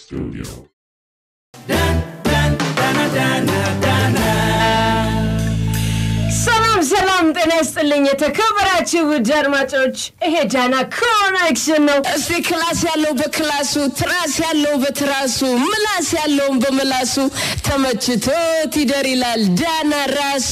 studio. ሰላም ሰላም፣ ጤና ይስጥልኝ የተከበራችሁ ውድ አድማጮች፣ ይሄ ዳና ኮኔክሽን ነው። እስቲ ክላስ ያለው በክላሱ ትራስ ያለው በትራሱ ምላስ ያለውን በምላሱ ተመችቶት ይደር ይላል ዳና ራሱ።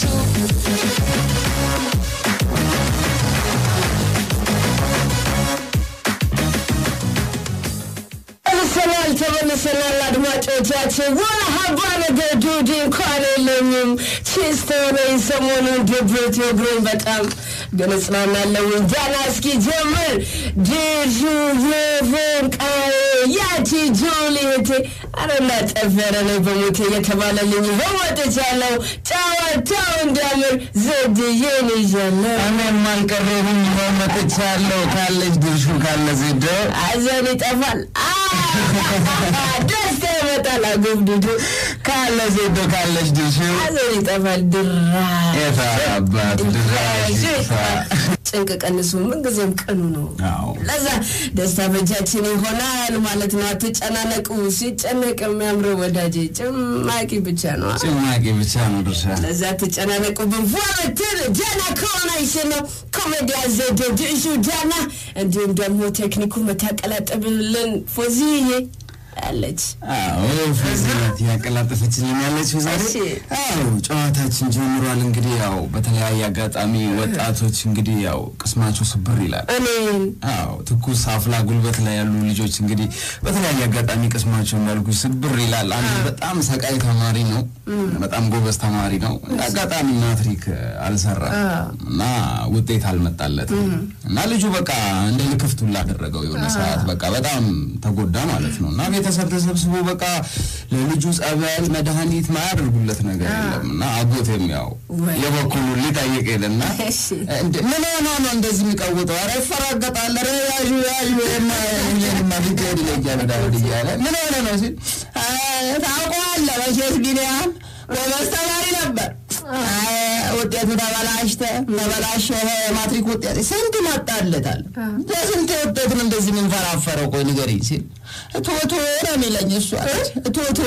ተመልሰናል ተመልሰናል አድማጮቻችን። ወላ ሀባ ነገር ዱዲ እንኳን የለኝም ቺስተ ነኝ። ሰሞኑን ድብርት ወግሮኝ በጣም ግን እጽናናለሁ። ዳና እስኪ ጀምር ድሹ የፍንቃዬ ያቺ ጁሊየቴ አረና ጠፈረ ነው በሞቴ የተባለልኝ ይኸው ወጥቻለሁ። ጨዋታው እንዲያምር ዘድዬን ይዣለሁ። እኔም አልቀረሁም መጥቻለሁ። ካለች ድርሹ ካለ ዜዶ ሐዘን ይጠፋል፣ ደስታ ይመጣል። አጎብድዱ ካለ ዜዶ ካለች ድርሹ ሐዘን ይጠፋል። ድራ የታ አባት ድራሽ ጭንቅ ቀንሱ። ምንጊዜም ቀኑ ነው። አዎ ለዛ ደስታ በእጃችን ይሆናል ማለት ነው። አትጨናነቁ። ሲጨነቅ የሚያምረው ወዳጄ ጭማቂ ብቻ ነው። ጭማቂ ብቻ ነው ድርሻ። ለዛ ትጨናነቁብን ፏምትል ዳና ኮኔክሽን ነው። ኮሜዲያ ዘዴ ድሹ ዳና፣ እንዲሁም ደግሞ ቴክኒኩ መታቀላጠብልን ፎዚዬ አለች። አዎ ፍዝነት ያቀላጠፈችልን ያለችው ዛሬ። እሺ። አዎ ጨዋታችን ጀምሯል። እንግዲህ ያው በተለያየ አጋጣሚ ወጣቶች እንግዲህ ያው ቅስማቸው ስብር ይላል። እኔን አዎ ትኩስ አፍላ ጉልበት ላይ ያሉ ልጆች እንግዲህ በተለያየ አጋጣሚ ቅስማቸው እንዳልኩ ስብር ይላል። አንዱ በጣም ሰቃይ ተማሪ ነው፣ በጣም ጎበዝ ተማሪ ነው። እንደ አጋጣሚ ማትሪክ አልሰራም እና ውጤት አልመጣለትም እና ልጁ በቃ እንደ ልክፍት ሁላ አደረገው። የሆነ ሰዓት በቃ በጣም ተጎዳ ማለት ነው እና ቤተሰብ ተሰብስቦ በቃ ለልጁ ጸበል፣ መድኃኒት ማያደርጉለት ነገር የለም እና አጎቴም ያው ወይ. የበኩሉን ሊጠይቅ ሄደና እሺ። እንደ ምን ሆኖ ነው እንደዚህ የሚቀውጠው? ኧረ ይፈራገጣል። ኧረ ያዡ ያዡ ማ ሊገድ ይለያል ዳውድ እያለ ምን ሆነ ነው ሲል አይ፣ ታውቀዋለህ መቼስ ቢኒያም ጎበዝ ተማሪ ነበር። አይ፣ ውጤቱ ተበላሽተ ተበላሸ። ማትሪክ ውጤት ስንት መጣለታል? ለስንት ውጤት ነው እንደዚህ የምንፈራፈረው? ቆይ ንገሪኝ ሲል ቶቶ ነው የሚለኝ እሱ አለች። ቶቶ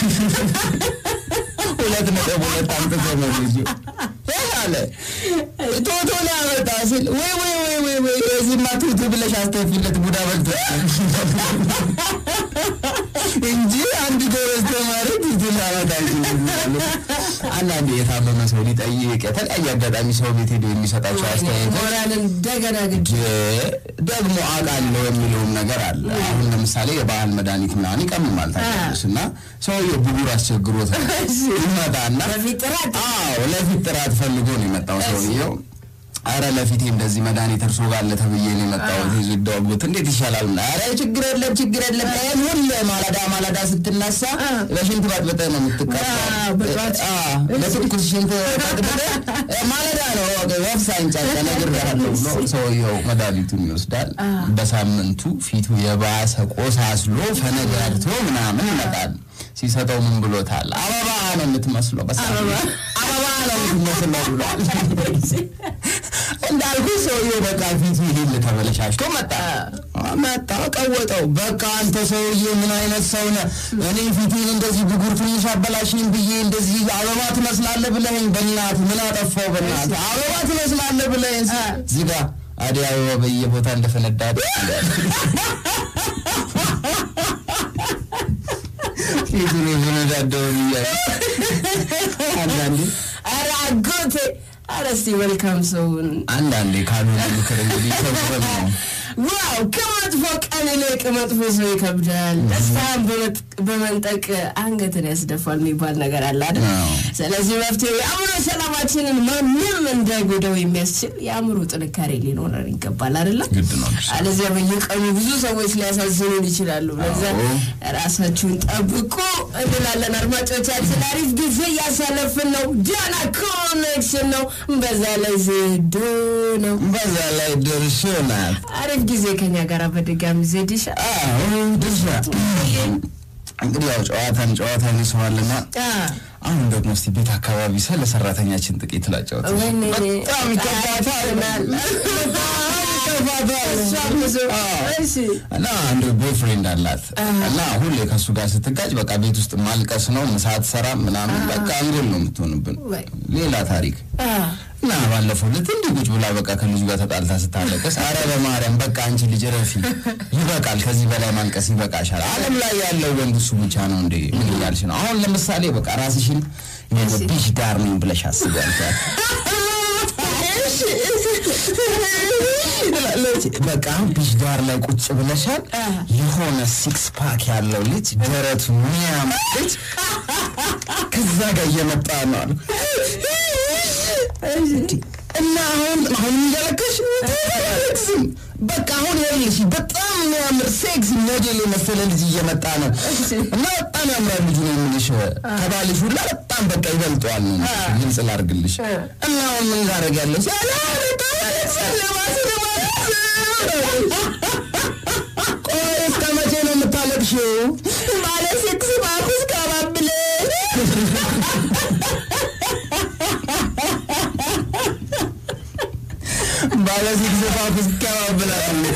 ሁለት ነጥብ ሁለት አምጥቶ ነው ልጁ አለ ቶቶ ነው ያመጣ ሲል ወይ ወይ ወይ ወይ ወይ የዚህማ ቱቱ ብለሽ አስተፊለት ቡዳ በልቶ እንጂ አንድ ጎበዝ ተማሪ ቱቱ ሊያመጣ አይችልም። አንዳንዴ የታመመ ሰው ሊጠይቅ የተለያየ አጋጣሚ ሰው ቤት ሄዶ የሚሰጣቸው አስተያየቶች ሞራል እንደገና ግድ ደግሞ አውቃለሁ የሚለውም ነገር አለ። አሁን ለምሳሌ የባህል መድኃኒት ምናምን ይቀምማል ታውቂያለሽ፣ እና ሰውዬው ብጉር አስቸግሮት ይመጣና በፊት ጥራት አዎ ለፊት ጥራት ፈልጎ ነው የመጣው ሰውዬው። አረ ለፊቴ እንደዚህ መድኃኒት እርሶ ጋር አለ ተብዬ ነው የመጣሁት። ይዙ ደውት እንዴት ይሻላል? አረ ችግር የለም ችግር የለም። ይሄን ሁሌ ማለዳ ማለዳ ስትነሳ በሽንት ባጥበጠ ነው አዎ፣ በጠዋት። የምትቀባው። በትኩስ ሽንት ባጥበጠ ማለዳ ነው ወፍ ሳይንጫጫ እነግርሃለሁ ብሎ ሰውየው መድኃኒቱን ይወስዳል። በሳምንቱ ፊቱ የባሰ ቆሳስሎ ፈነዳድቶ ምናምን ይመጣል። ሲሰጠው ምን ብሎታል? አበባ ነው የምትመስለው፣ በሳምንቱ አበባ ነው የምትመስለው ብሏል። እንዳልኩ ሰውዬው በቃ ፊቱ ይሄን ተበለሻሽቶ መጣ መጣ ቀወጠው። በቃ አንተ ሰውዬ ምን አይነት ሰው ነህ? እኔ ፊቴን እንደዚህ ብጉር ትንሽ አበላሽኝ ብዬ እንደዚህ አበባ ትመስላለህ ብለኸኝ፣ በእናትህ ምን አጠፋው? በእናትህ አበባ ትመስላለህ ብለኸኝ እዚህ ጋር አደይ አበባ በየቦታ እንደፈነዳ ፊቱን የፈነዳደው ብያለሁ። አንዳንዴ ኧረ አጎቴ ኧረ እስቲ መልካም ሰውን አንዳንዴ ካልሆነ ምክር እንግዲህ ተብረም ነው ዋው ከመጥፎ ቀን ይልቅ መጥፎ ሰው ይከብዳል። ደስታን በመጥ- በመንጠቅ አንገትን ያስደፋል የሚባል ነገር አለ አይደል? አዎ። ስለዚህ መፍትሄው የአእምሮ ሰላማችንን ማንም እንዳይጎዳው የሚያስችል የአእምሮ ጥንካሬ ሊኖረን ይገባል አይደለም? ግድ ነው። አለዚያ በየቀኑ ብዙ ሰዎች ሊያሳዝኑን ይችላሉ። ለዛ አዎ። ራሳችሁን ጠብቁ እንላለን። አድማጮቻችን አሪፍ ጊዜ እያሳለፍን ነው። ዳና ኮኔክሽን ነው። በዛ ላይ ዜዶ ነው። በዛ ላይ ድርሾ ናት። አሪፍ ጊዜ ከኛ ጋር በድጋሚ ዜድሻ አዎ ድርሻ እንግዲህ ያው ጨዋታን ጨዋታን ይሰዋልና አሁን ደግሞ እስቲ ቤት አካባቢ ስለ ሰራተኛችን ጥቂት ላጫወት። ወይኔ በጣም ይከፋታል፣ በጣም ይከፋታል። ይላታል። እሷ ብዙ አዎ። እሺ እና አንድ ቦይፍሬንድ አላት እና ሁሌ ከእሱ ጋር ስትጋጭ በቃ ቤት ውስጥ ማልቀስ ነው፣ ምሳ አትሰራም ምናምን በቃ አንጎል ነው የምትሆንብን። ወይ። ሌላ ታሪክ አ እና ባለፈው ዕለት እንዲህ ቁጭ ብላ በቃ ከልጁ ጋር ተጣልታ ስታለቅስ፣ አረ በማርያም በቃ አንቺ ልጅ ረፊ፣ ይበቃል፣ ከዚህ በላይ ማልቀስ ይበቃሻል። ዓለም ላይ ያለው ወንድ እሱ ብቻ ነው እንዴ? ምን እያልሽ ነው? አሁን ለምሳሌ በቃ ራስሽን የሆነ ቢች ዳር ነኝ ብለሽ አስቢ አልኳት። ትላለች። በቃ አሁን ቢች ዳር ላይ ቁጭ ብለሻል። የሆነ ሲክስ ፓክ ያለው ልጅ ደረቱ የሚያምር ልጅ ከዛ ጋር እየመጣ ነው አሉ እና አሁን አሁን እያለቀሽ አላለቅስም። በቃ አሁን ይኸውልሽ በጣም የሚያምር ሴክስ ሞዴል የመሰለ ልጅ እየመጣ ነው እና በጣም ያምራል ልጁ ነው የምልሽ። ከባልሽ ሁላ በጣም በቃ ይበልጠዋል ነው የምልሽ። ግልጽ ላድርግልሽ እና አሁን ምን ታደርጊያለሽ? አላ በጣም አለቅሳለሁ፣ እባክህ ቆይ እስከ መቼ ነው የምታለቅሽው? ባለ ሴክስ ባኩስ ካባብለ ባለ ሴክስ ባኩስ ካባብለ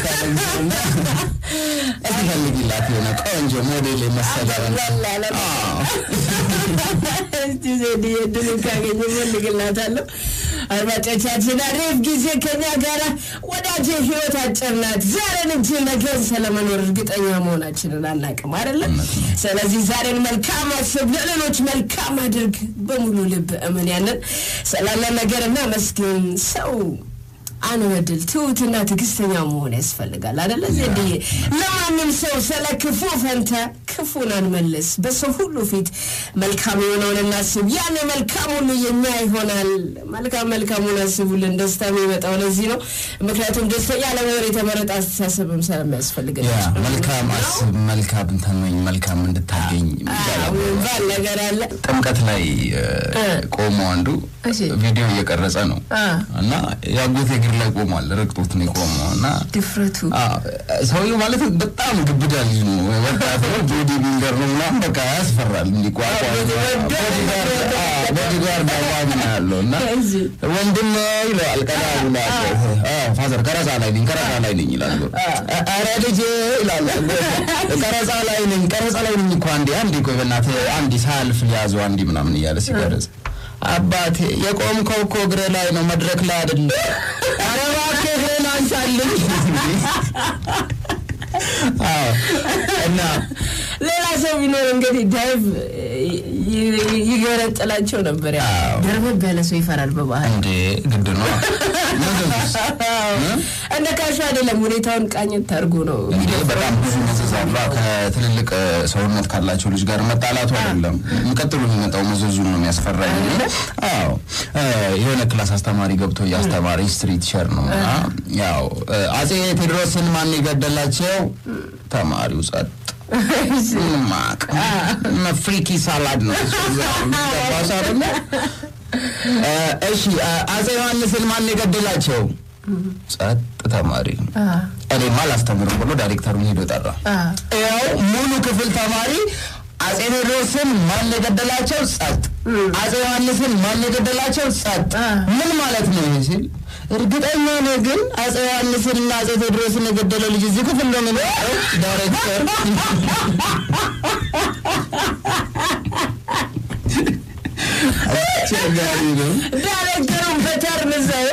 እስኪ ፈልጊላት የሆነ ቆንጆ ሞዴል የመሰለ አዎ። እስቲ ዜድዬ እድሉን ካገኘ እፈልግላታለሁ። አድማጮቻችን አሪፍ ጊዜ ከኛ ጋር ወዳጅ ህይወት አጭር ናት። ዛሬን እንጂ ነገን ስለመኖር እርግጠኛ መሆናችንን አናውቅም አይደለም። ስለዚህ ዛሬን መልካም አስብ፣ ለሌሎች መልካም አድርግ፣ በሙሉ ልብ እመን። ያንን ስላለ ነገር እናመስግን። ሰው አንበድል፣ ትሁትና ትዕግስተኛ መሆን ያስፈልጋል አደለ ዜድዬ? ለማንም ሰው ስለ ክፉ ፈንታ ክፉን አንመልስ። በሰው ሁሉ ፊት መልካም የሆነውን እናስብ። ያን መልካም ሁሉ የኛ ይሆናል። መልካም መልካሙን አስቡልን። ደስታ የሚመጣው ለዚህ ነው። ምክንያቱም ደስተኛ ለመሆን የተመረጠ አስተሳሰብም ስለሚያስፈልገን ያ መልካም አስብ፣ መልካም ተመኝ፣ መልካም እንድታገኝ ይባላል። ባል ነገር አለ። ጥምቀት ላይ እ፣ ቆሞ አንዱ እሺ። ቪዲዮ እየቀረጸ ነው አ። እና የአጎቴ እግር ላይ ቆሟል። ረግጦት ነው የቆመው እና ድፍረቱ አ፣ ሰውየው ማለት በጣም ግብዳ ልጅ ነው፣ ወጣት ነው፣ ቦዲ ቢልደር ነው ምናምን በቃ ያስፈራል። እንዲቋቋ ቦዲጋርድ አቋም ነው ያለው እና እዚህ ወንድም ይለዋል። ቀዳ ብሎ ፋዘር ቀረጻ ላይ ነኝ ቀረጻ ላይ ነኝ ይላል። ኧረ ልጄ ይላል። ቀረጻ ላይ ነኝ ቀረጻ ላይ ነኝ እኮ አንዴ አንዴ ቆይ በእናትህ አንዴ ሳያልፍ ሊያዘው አንዴ ምናምን እያለ ሲቀረጽ አባቴ የቆምከው እኮ እግሬ ላይ ነው መድረክ ላይ አይደለም። ኧረ እባክህ እግሬን አንሳልኝ። አዎ እና ሌላ ሰው ቢኖር እንግዲህ ዳይቭ ይገረጥላቸው ነበር። ያ አዎ። ደርበብ ያለ ሰው ይፈራል በባህል እንዴ ግድ ነው ምግብስ እንደ ካሹ አይደለም። ሁኔታውን ቃኘት አድርጎ ነው እንግዲህ በጣም ብዙ መዘዝ አሉ። ከትልልቅ እ፣ ሰውነት ካላቸው ልጅ ጋር መጣላቱ አይደለም የሚቀጥሉ የሚመጣው መዘዙን ነው የሚያስፈራኝ። አዎ እ፣ የሆነ ክላስ አስተማሪ ገብቶ እያስተማረ ሂስትሪ ቲቸር ነው እና ያው እ፣ አጼ ቴዎድሮስን ማን የገደላቸው? ተማሪው ጸጥ ምንም አያውቅም። ፍሪኪ ሳላድ ነው ገባሽ አይደለ? እ፣ እሺ እ፣ አጼ ዮሐንስን ማን የገደላቸው? ጸጥ ተማሪ እኔማ አላስተምርም ብሎ ዳይሬክተሩን ሄዶ ጠራ። ያው ሙሉ ክፍል ተማሪ አጼ ቴዎድሮስን ማን የገደላቸው? ጸጥ። አጼ ዮሐንስን ማን የገደላቸው? ጸጥ። ምን ማለት ነው ይሄ ሲል እርግጠኛ ነህ ግን አጼ ዮሐንስን እና አጼ ቴዎድሮስን የገደለው ልጅ እዚህ ክፍል ነው የሚመጣው? ዳይሬክተር አስቸጋሪ ነው። ዳይሬክተሩን በተርን ዘው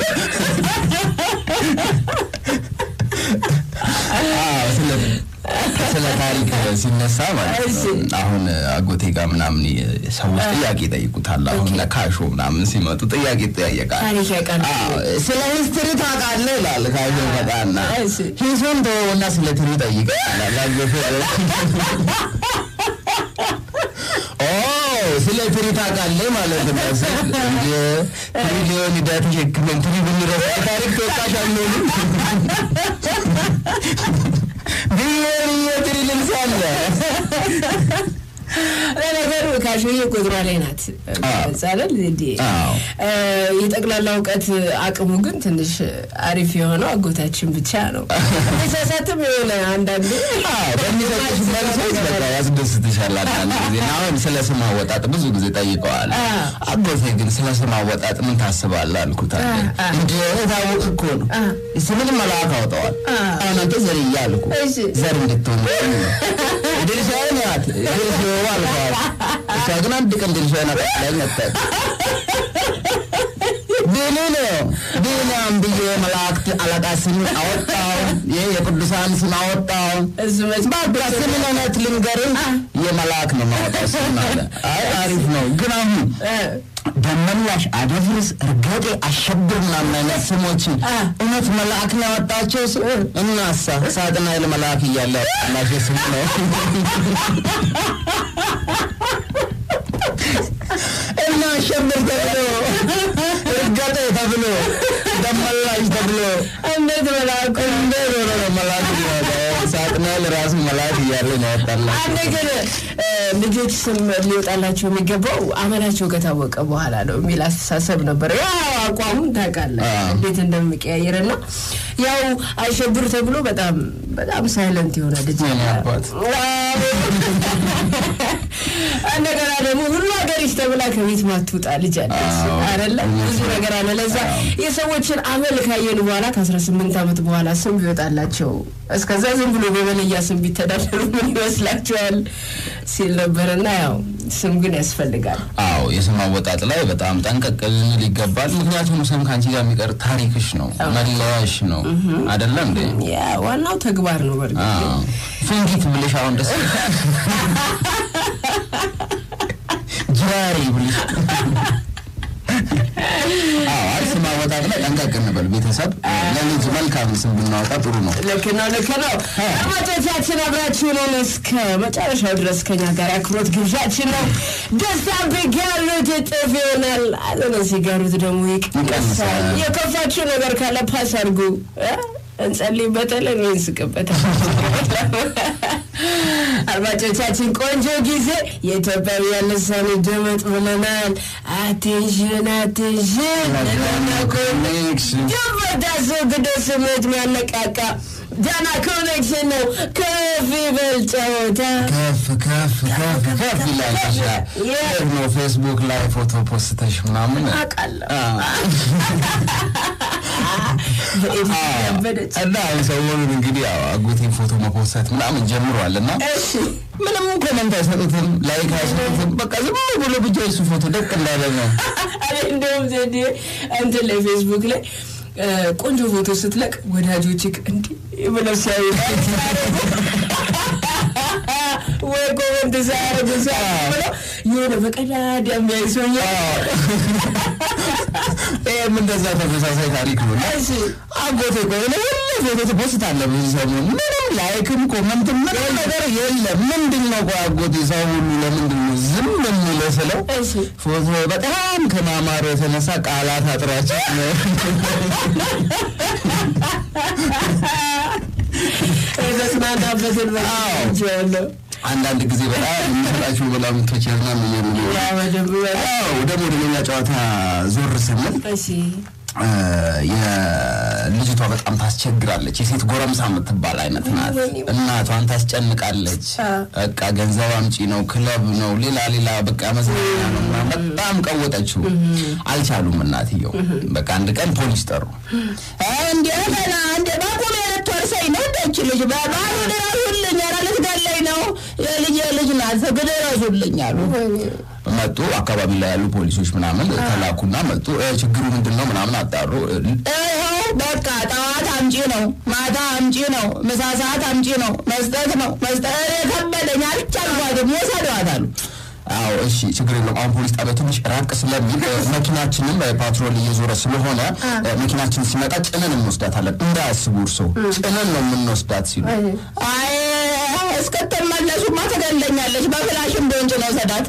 አዎ፣ ስለ- ስለ ታሪክ ሲነሳ ማለት ነው። አሁን አጎቴ ጋር ምናምን ሰዎች ጥያቄ ይጠይቁታል። አሁን ለካሾ ምናምን ሲመጡ ጥያቄ ይጠያየቃል። ታሪክ ያውቃል። አዎ፣ ስለ ሂስትሪ ታውቃለህ ይላል ካሾ መጣና እሺ። ሂሱን ተወውና ስለ ትሪ ጠይቅ ይላል አጎቴ። ኦ ስለ ትሪ ታውቃለህ ማለት ነው። ስል እንደ ትሪሊዮን ዕዳ ተሸክመን ትሪ ብንረሳ ታሪክ ተወቃሽ አንሆንም። ቢሊዮን የትሪ ልብስ አለ ለነገሩ ካሾዬ ቁጥሯ ላይ ናት ጻለል ዜዴ አዎ። የጠቅላላ እውቀት አቅሙ ግን ትንሽ አሪፍ የሆነው አጎታችን ብቻ ነው። ሳሳትም የሆነ አንዳንዴ አዎ፣ በሚሰጡሽ መልሶች በቃ ያስደስትሻል። አንዳንድ ጊዜ እና አሁን ስለ ስም አወጣጥ ብዙ ጊዜ ጠይቀዋል። አ። አጎቴ ግን ስለ ስም አወጣጥ ምን ታስባለህ አልኩት። አለ አ። እንደ የታወቅ እኮ ነው አ። ስምን መልአክ አውጠዋል። አ። አሁን አንተ ዘርያ አልኩ እሺ። ዘር እንድትሆን ድርሻዬን ያት ድርሻዬ አልኳት። እሷ ግን አንድ ቀን ድርሻዬን አጠቅላኝ መጣች። ቢኒ ነው ቢኒያም ብዬ መላእክት አለቃ ስም አወጣው። ይህ የቅዱሳን ስም አወጣው። እሱ መች በቃ ስምን እውነት ልንገርህ የመልአክ ነው ማወጣው ስም አለ። አይ አሪፍ ነው ግን አሁን እ፣ ደመላሽ፣ አደፍርስ፣ እርገጤ፣ አሸብር ምናምን አይነት ስሞችን አ። እውነት መልአክ ነው ያወጣቸው ስም እናሳ ሳጥናኤል መልአክ እያለ ያወጣላቸው ስም ነው እና አሸብር ተብሎ እርገጤ ተብሎ ደመላሽ ተብሎ እንዴት መልአኩ እንዴት ሆኖ ነው መልአክ የሚወጣው? ሳጥናኤል ራሱ መልአክ እያለ ነው ያወጣላቸው። አንድ ግን እ፣ ልጆች ስም ሊወጣላቸው የሚገባው አመላቸው ከታወቀ በኋላ ነው የሚል አስተሳሰብ ነበር። ያው አቋሙን ታውቃለህ አዎ። እንዴት እንደሚቀያየር እና ያው አሸብር ተብሎ በጣም በጣም ሳይለንት የሆነ ልጅ የኔ አባት። እንደገና ደግሞ ሁሉ ሀገሪች ተብላ ከቤት ማትውጣ ልጅ አለች አዎ። አይደለ? ብዙ ነገር አለ። ለዛ የሰዎችን አመል ካየን በኋላ ከአስራ ስምንት ዓመት በኋላ ስም ቢወጣላቸው እስከዛ ዝም ብሎ በመለያ ስም ቢተዳደሩ ምን ይመስላችኋል ሲል ነበርና ያው ስም ግን ያስፈልጋል። አዎ የስም አወጣጥ ላይ በጣም ጠንቀቅ ልንል ይገባል። ምክንያቱም ስም ከአንቺ ጋር የሚቀር ታሪክሽ ነው፣ መለያሽ ነው አይደለ እንዴ? ያ ዋናው ተግባር ነው። በእርግጥ አዎ። ፍንጊት ብልሽ አሁን ደስ ጅራሪ ብልሽ አዎ አይ ስም አወጣጥ ላይ ጠንቀቅ እንበል ቤተሰብ። ለልጅ መልካም ስም ብናወጣ ጥሩ ነው። ልክ ነው፣ ልክ ነው። አድማጮቻችን አብራችሁንን እስከ መጨረሻው ድረስ ከኛ ጋር አክብሮት ግብዣችን ነው። ደስታ ቢጋሩት እጥፍ ይሆናል። አዘነ ሲጋሩት ደግሞ ይቀንሳል። ይቀንሳል። የከፋችሁ ነገር ካለ ፓስ አድርጉ እ? እንጸልይበታለን ወይ እንስቅበታለን። አድማጮቻችን ቆንጆ ጊዜ የኢትዮጵያውያን ልሳን ደመጥ ብለናል። አቴንሽን አቴንሽን ኮኔክሽን ጀበዳሶ ግደ ስሜት የሚያነቃቃ ዳና ኮኔክሽን ነው። ከፍ ይበል ጨዋታ ከፍ ከፍ ከፍ ከፍ ይላል። ሻ የ- ነው ፌስቡክ ላይ ፎቶ ፖስተሽ ምናምን አውቃለሁ። አዎ። በኤዲት ያበደች እና አሁን ሰሞኑን እንግዲህ ያው አጎቴን ፎቶ መፖሰት ምናምን ጀምሯል እና እሺ ምንም ኮመንት አይሰጡትም፣ ላይክ አይሰጡትም። በቃ ዝም ብሎ ብቻ የሱ ፎቶ ደቅ እንዳለ ነው። እኔ እንደውም ዘዴ እንትን ላይ ፌስቡክ ላይ እ፣ ቆንጆ ፎቶ ስትለቅ ወዳጆች እንዲህ ብለው ሲያዩ ወይ ኮመንት ሳያደርጉ ሲያዩ ብለው የሆነ በቀዳዳ የሚያይ ሰውዬ ይህም እንደዛ ተመሳሳይ ታሪክ ነው። እና እሺ አጎቴ ከሆነ ሁሌ ፎቶ ትፖስታለህ ብዙ ሰሞን ምንም ላይክም ኮመንትም ምንም ነገር የለም። ምንድን ነው ቆይ አጎቴ ሰው ሁሉ ለምንድን ነው ዝም የሚለው ስለው እሺ ፎቶ በጣም ከማማሩ የተነሳ ቃላት አጥሯቸው ነው። የተጽናናበትን ያለው አንዳንድ ጊዜ በጣም የሚሰጣችሁ መላምቶች ያዝናኑኛል። ያ በደንብ አዎ ደግሞ ወደ ሌላ ጨዋታ ዞር ስንል እሺ እ፣ የልጅቷ በጣም ታስቸግራለች። የሴት ጎረምሳ የምትባል አይነት ናት። እናቷን ታስጨንቃለች። አ። በቃ ገንዘብ አምጪ ነው፣ ክለብ ነው፣ ሌላ ሌላ በቃ መዝናኛ ነው ምናምን። በጣም ቀወጠችው። አልቻሉም እናትየው። በቃ አንድ ቀን ፖሊስ ጠሩ። እንዲ ገና እንደ በቁም ልትወርሰኝ ነው እንደች ልጅ በባሉ ድረሱልኝ፣ ኧረ ልትገለኝ ነው፣ የልጅ ልጅ ናት፣ ድረሱልኝ አሉ። መጡ። አካባቢ ላይ ያሉ ፖሊሶች ምናምን ተላኩና መጡ። እ፣ ችግሩ ምንድን ነው ምናምን አጣሩ። ይኸው በቃ ጠዋት አምጪ ነው፣ ማታ አምጪ ነው፣ ምሳ ሰዓት አምጪ ነው፣ መስጠት ነው መስጠት ከበደኝ፣ አልቻልኳትም፣ ወሰዷት አሉ። አዎ እሺ፣ ችግር የለውም። አሁን ፖሊስ ጣቢያ ትንሽ ራቅ ስለሚል እ፣ መኪናችንም እ፣ ፓትሮል እየዞረ ስለሆነ እ፣ መኪናችን ሲመጣ ጭነን እንወስዳታለን። እንዳያስቡ እርሶ ጭነን ነው የምንወስዳት ሲሉ አይ እስክትመለሱማ ትገለኛለች፣ በፍላሽም ቢሆን ጭነው ሰዳት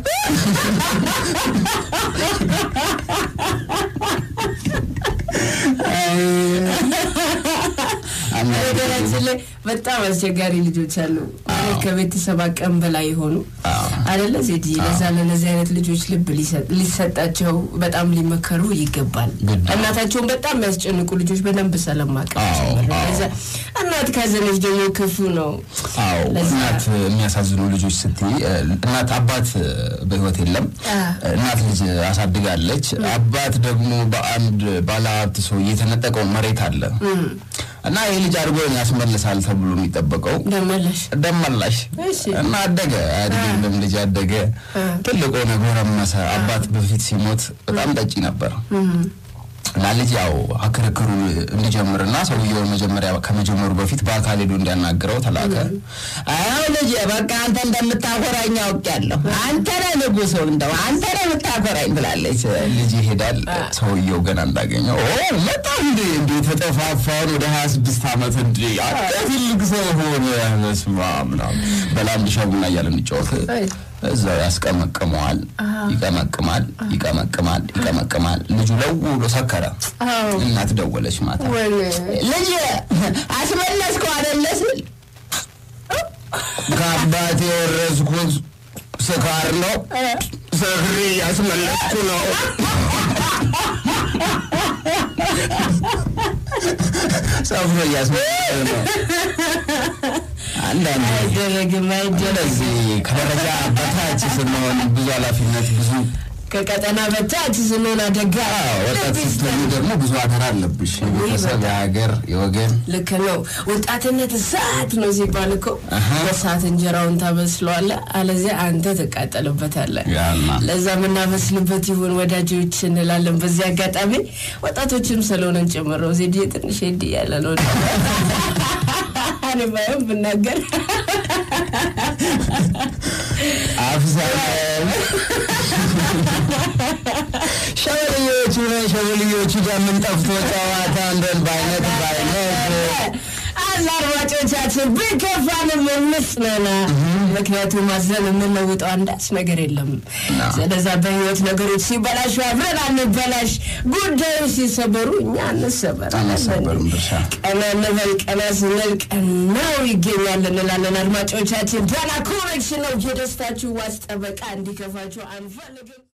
ነገራችን ላይ በጣም አስቸጋሪ ልጆች አሉ ማለት ከቤተሰብ አቅም በላይ የሆኑ አደለ ዜድ ለዛ ለነዚህ አይነት ልጆች ልብ ሊሰጥ- ሊሰጣቸው በጣም ሊመከሩ ይገባል ግድ ነው። እናታቸውን በጣም የሚያስጨንቁ ልጆች በደንብ ስለማቀም አዎ፣ ጭምር ነው። አዎ። ለዛ እናት ካዘነች ደግሞ ክፉ ነው አዎ ለዛ- እናት የሚያሳዝኑ ልጆች ስትይ እ፣ እናት አባት እ፣ በህይወት የለም አ። እናት ልጅ አሳድጋለች አባት ደግሞ በአንድ ባለሀብት ሰው የተነጠቀው መሬት አለ እና ይህ ልጅ አድርጎ ያስመልሳል ተብሎ የሚጠበቀው ደመለሽ ደመላሽ እሺ። እና አደገ አያድግም ልጅ አደገ ትልቅ ሆነ ጎረመሰ አባት በፊት ሲሞት በጣም ጠጪ ነበር እና ልጅ ያው ክርክሩ እንዲጀምርና ሰውየውን መጀመሪያ ከመጀመሩ በፊት በአካል ሄዶ እንዲያናግረው ተላከ። አዎ ልጅ በቃ አንተ እንደምታኮራኝ አውቄያለሁ። አንተ ነህ ንጉሱ፣ እንደው አንተ ነህ የምታኮራኝ ትላለች። ልጅ ይሄዳል። ሰውየው ገና እንዳገኘው ኦ መጣ እንዴ እንዴ ተጠፋፋን ወደ ሀያ ስድስት ዓመት እንዴ አንተ ትልቅ ሰው ሆነ በስመ አብ ምናምን በላንድ ሻቡና እያለ እንጫወት አይ። እዛው ያስቀመቅመዋል። ይቀመቅማል፣ ይቀመቅማል፣ ይቀመቅማል። ልጁ ለው ብሎ ሰከረ። አዎ እናት ደወለች ማታ ወይኔ ልጅ አስመለስከው አይደለ ስል ከአባቴ የወረስኩት ስካር ነው። ሰክሬ ያስመለስኩ ነው። ሰፍሮ እያስመለስኩ ነው። አንዳንድ አይደረግም አይደረግም ስለዚህ ከደረጃ በታች ስንሆን ብዙ ኃላፊነት ብዙ ከቀጠና በታች ስንሆን አደጋ ወጣት ስትሆኑ ደግሞ ብዙ አደራ አለብሽ። የቤተሰብ፣ የሀገር፣ የወገን ልክ ነው። ወጣትነት እሳት ነው ሲባል እኮ አሃ። በእሳት እንጀራውን ታበስለዋለህ፣ አለዚያ አንተ ትቃጠልበታለህ። ያና ለዛ የምናበስልበት ይሁን ወዳጆች እንላለን። በዚህ አጋጣሚ ወጣቶችም ስለሆነን ጨምረው ዜድ ትንሽ ሄድ እያለ ነው እኔ ባይሆን ብናገር አፍሳለን ሸበልዮቹ ነን ሸበልዮቹ ደምን ጠፍቶ ጨዋታ እንደን በአይነት በአይነት አላ አድማጮቻችን ቢከፋንም እንጽናና። ምክንያቱም ማዘን የምንለውጠው አንዳች ነገር የለም። ስለዛ በህይወት ነገሮች ሲበላሹ አብረን አንበላሽ፣ ጉዳዮች ሲሰበሩ እኛ እንሰበር። አንሰበርም ድርሻ ቀና እንበል፣ ቀና ስንል ቀናው ይገኛል እንላለን። አድማጮቻችን ዳና ኮኔክሽን ነው። የደስታችሁ ዋስ ጠበቃ እንዲከፋችሁ አንፈልግም።